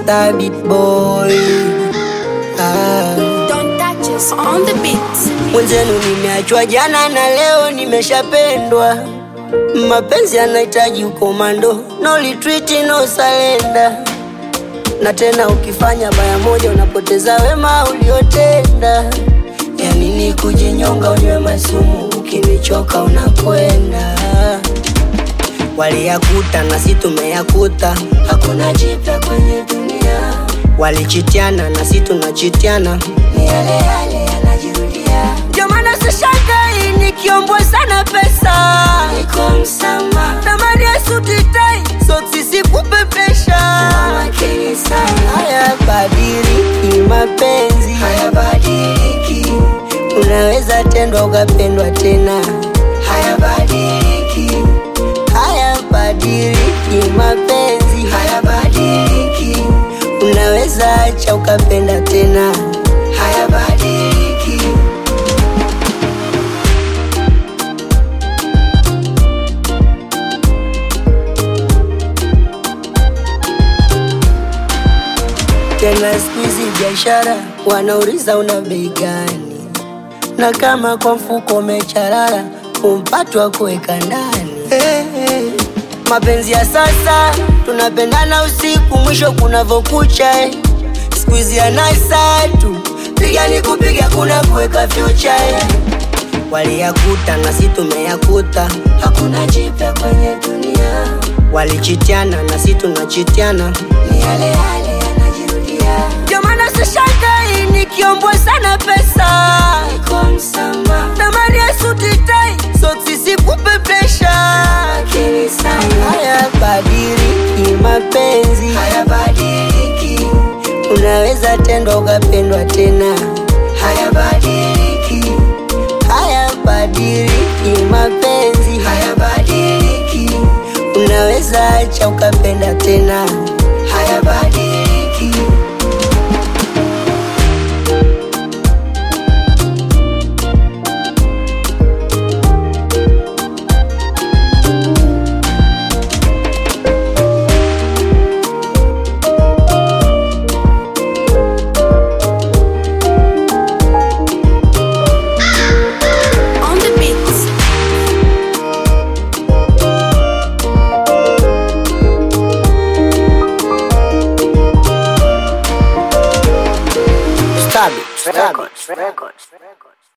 Star Beat Boy. Ah. Don't touch us on the beat. Mwenzenu nimeachwa jana na leo nimeshapendwa. Mapenzi yanahitaji ukomando, no retreat, no surrender. Na tena ukifanya baya moja unapoteza wema uliotenda. Ya nini kujinyonga unywe masumu, ukinichoka unakwenda. Waliyakuta na si tumeyakuta, hakuna jipya kwenye dunia. Walichitiana na si tunachitiana, ni yale yale yanajirudia. Ndio maana sishangai nikiombwa sana pesa, niko msama tamani ya suti tai, soksi sikupepesha. Makini sana, hayabadiliki mapenzi, hayabadiliki. Unaweza tendwa ukapendwa tena, hayabadiliki hayabadiliki mapenzi, hayabadiliki. Unaweza acha ukapenda tena, hayabadiliki. Tena siku hizi biashara wanauliza una bei gani, na kama kwa mfuko umecharara umpatwa kuweka ndani. Hey, hey. Mapenzi ya sasa tunapendana usiku, mwisho kunavokucha eh. Siku hizi anasa tu piga ni kupiga, kuna kuweka future eh. Waliyakuta na si tumeyakuta, hakuna jipya kwenye dunia. Walichitiana na si tunachitiana, ni yale yale yanajirudia. Ndio maana sishangai nikiombwa sana pesa, niko msama tamani ya suti tai, soksi sikupepesha. Makini sana, hayabadiliki mapenzi, hayabadiliki. Unaweza tendwa ukapendwa tena, hayabadiliki hayabadiliki mapenzi, hayabadiliki. Unaweza acha ukapenda tena, hayabadiliki. On the beat. Stab it, stab it.